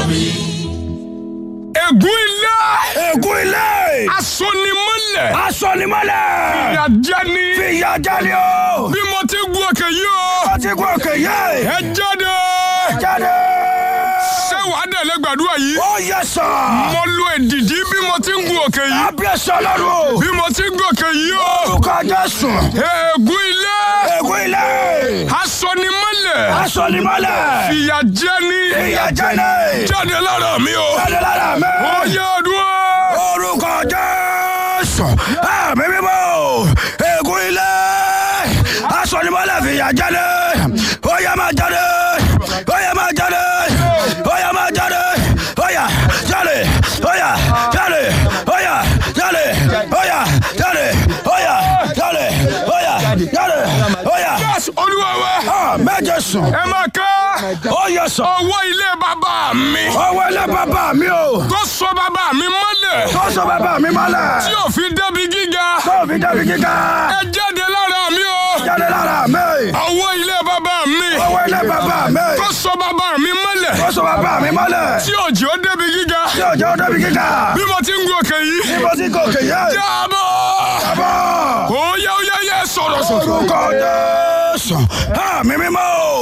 ègún ilé ègún ilé. asonimọ́lẹ̀ asọ̀nimọ́lẹ̀. ìyàjẹni fìyà jẹ́ni o. bí mo ti gun òkè yìí o ó ti kú òkè yé. ẹ jáde jáde. ṣé wàá dẹ̀lẹ́ gbàdúrà yìí ó yẹ sọ. mo lo èdìdí bí mo ti ń gun òkè yìí abiyẹsọ lọ́rùn. bí mo ti ń gun òkè yìí o orúkọ jésù. ègún ilé ègún ilé. asonimọ́lẹ̀ asọ̀nimọ́lẹ̀. ìyàjẹni fìyà jẹ́ni. jáde lára mi o jáde lára mi. ó yẹ ọdún orúkọ jésù. àmì mímọ́. ègún ilé. asọ̀nimọ́lẹ̀ fìyà jẹ́ni. ó yẹ máa jáde. ó yẹ máa jáde. ó yẹ máa jáde. ó yẹ jáde. ó yẹ jáde. ó yẹ jáde. ó yẹ jáde. ó yẹ jáde. ó yẹ jáde. ó yẹ. Yes, olúwa wa àmì jésù. ẹ máa ká ó yẹ sọ. ọwọ́ ilé bàbá mi ọwọ́ ilé bàbá mi o. tó sọ bàbá mi mọ́lẹ̀ tó sọ bàbá mi mọ́lẹ̀. tí ò fi débi gíga tó fi débi kíkà. ẹ jáde lára mi o jáde lára mi. ọwọ́ ilé bàbá mi ọwọ́ ilé bàbá mi. tó sọ bàbá mi mọ́lẹ̀ tó sọ bàbá mi mọ́lẹ̀. tí òjò débi gíga tí òjò débi kíkà. bí mo ti ń gun òkè yìí bí mo ti gòkè yẹ. jábọ̀ bàbá. ó yẹ ó yẹ yẹ sọ̀rọ̀ sọ̀rọ̀. orúkọ jésù. àmì mímọ́.